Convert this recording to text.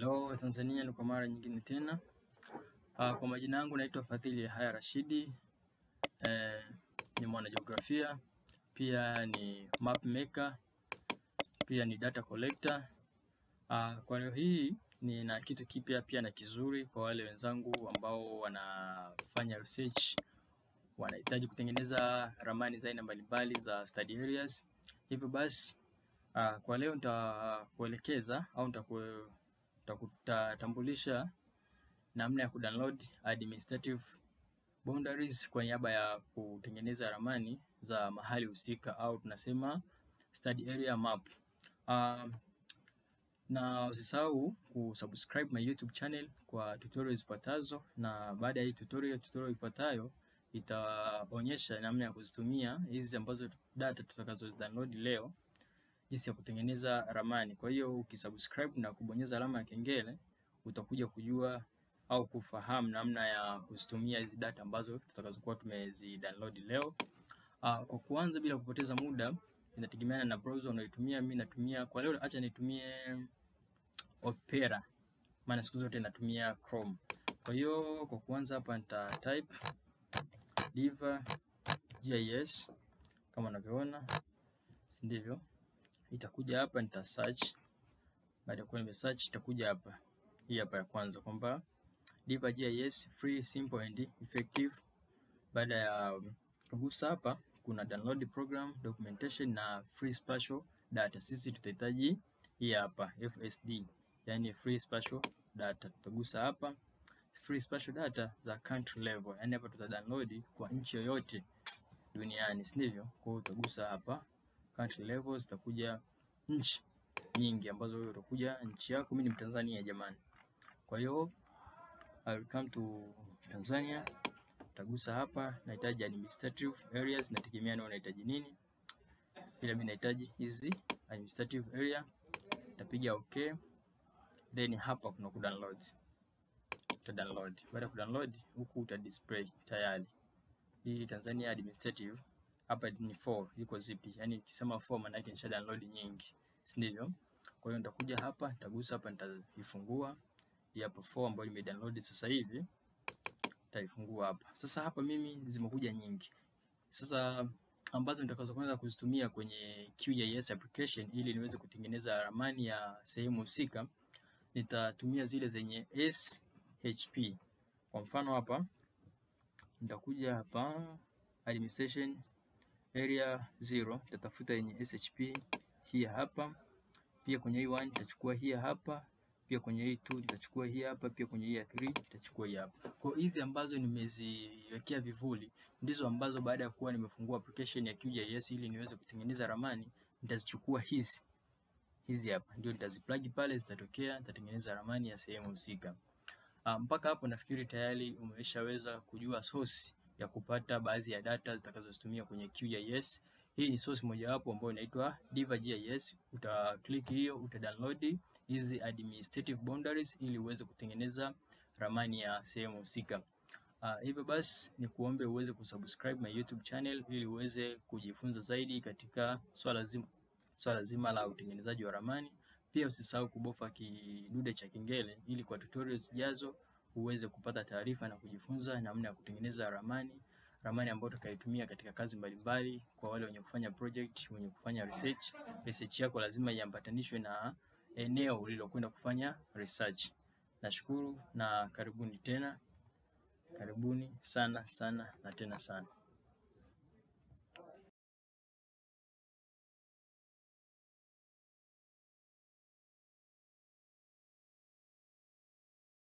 Hello Tanzania, ni kwa mara nyingine tena. Uh, kwa majina yangu naitwa Fadhili Yahaya Rashidi. Eh, ni mwanajiografia, pia ni map maker, pia ni data collector. Uh, kwa leo hii nina kitu kipya pia na kizuri kwa wale wenzangu ambao wanafanya research, wanahitaji kutengeneza ramani za aina mbalimbali za study areas. Hivyo basi uh, kwa leo nitakuelekeza au nitaku tutakutambulisha namna ya kudownload administrative boundaries kwa niaba ya kutengeneza ramani za mahali husika au tunasema study area map. Uh, na usisahau kusubscribe my YouTube channel kwa tutorials zifuatazo, na baada ya hii tutorial, tutorial ifuatayo itaonyesha namna ya kuzitumia hizi ambazo data tutakazo download leo jinsi ya kutengeneza ramani. Kwa hiyo ukisubscribe na kubonyeza alama ya kengele utakuja kujua au kufahamu namna ya kuzitumia hizi data ambazo tutakazokuwa tumezi download leo. Uh, kwa kuanza bila kupoteza muda, inategemeana na browser unayotumia. Mimi natumia kwa leo, acha nitumie Opera, maana siku zote natumia Chrome. Kwa hiyo kwa kuanza hapa nita type diva gis kama unavyoona, si ndivyo? itakuja hapa nita search. Baada ya kuwa nime search itakuja hapa hii hapa ya kwanza kwamba Diva GIS free simple and effective. Baada ya kugusa hapa, kuna download program documentation na free spatial data. Sisi tutahitaji hii hapa FSD, yani free spatial data. Tutagusa hapa free spatial data za country level, yani hapa tuta download kwa nchi yoyote duniani, si ndivyo? Kwa hiyo utagusa hapa country level zitakuja nchi nyingi ambazo wewe utakuja nchi yako. Mimi ni Mtanzania jamani, kwa hiyo I will come to Tanzania. Utagusa hapa, nahitaji administrative areas, nategemea na unahitaji nini. Bila mimi nahitaji hizi administrative area, utapiga okay, then hapa kuna ku download, uta download. Baada ya ku download huku uta display tayari hii Tanzania administrative hapa ni 4 iko zipi? Yani nikisema 4 maana yake nisha download nyingi, si ndivyo? Kwa hiyo nitakuja hapa, nitagusa hapa, nitaifungua hii hapa 4 ambayo nime download sasa hivi, nitaifungua hapa. Sasa hapa mimi zimekuja nyingi, sasa ambazo nitakazo kwanza kuzitumia kwenye QGIS application ili niweze kutengeneza ramani ya sehemu husika, nitatumia zile zenye SHP. Kwa mfano hapa nitakuja hapa administration area 0 nitatafuta yenye SHP hii hapa, pia kwenye hii 1 nitachukua hii hapa, pia kwenye hii 2 nitachukua hii hapa, pia kwenye hii 3 nitachukua hii hapa. Kwa hizi ambazo nimeziwekea vivuli ndizo ambazo baada ya kuwa nimefungua application ya QGIS ili niweze kutengeneza ramani, nitazichukua hizi hizi hapa, ndio nitaziplug pale, zitatokea, nitatengeneza ramani ya sehemu husika. Mpaka hapo nafikiri tayari umeshaweza kujua source ya kupata baadhi ya data zitakazozitumia kwenye QGIS. Hii ni source mojawapo ambayo inaitwa Diva GIS. Uta click hiyo, uta download hizi administrative boundaries ili uweze kutengeneza ramani ya sehemu husika. Uh, hivyo basi ni kuombe uweze kusubscribe my YouTube channel ili uweze kujifunza zaidi katika swala zima, swala zima la utengenezaji wa ramani. Pia usisahau kubofa kidude cha kengele ili kwa tutorials zijazo uweze kupata taarifa na kujifunza namna ya kutengeneza ramani, ramani ambayo utakayotumia katika kazi mbalimbali. Kwa wale wenye kufanya project, wenye kufanya research, research yako lazima iambatanishwe na eneo ulilokwenda kufanya research. Nashukuru na karibuni tena, karibuni sana sana na tena sana.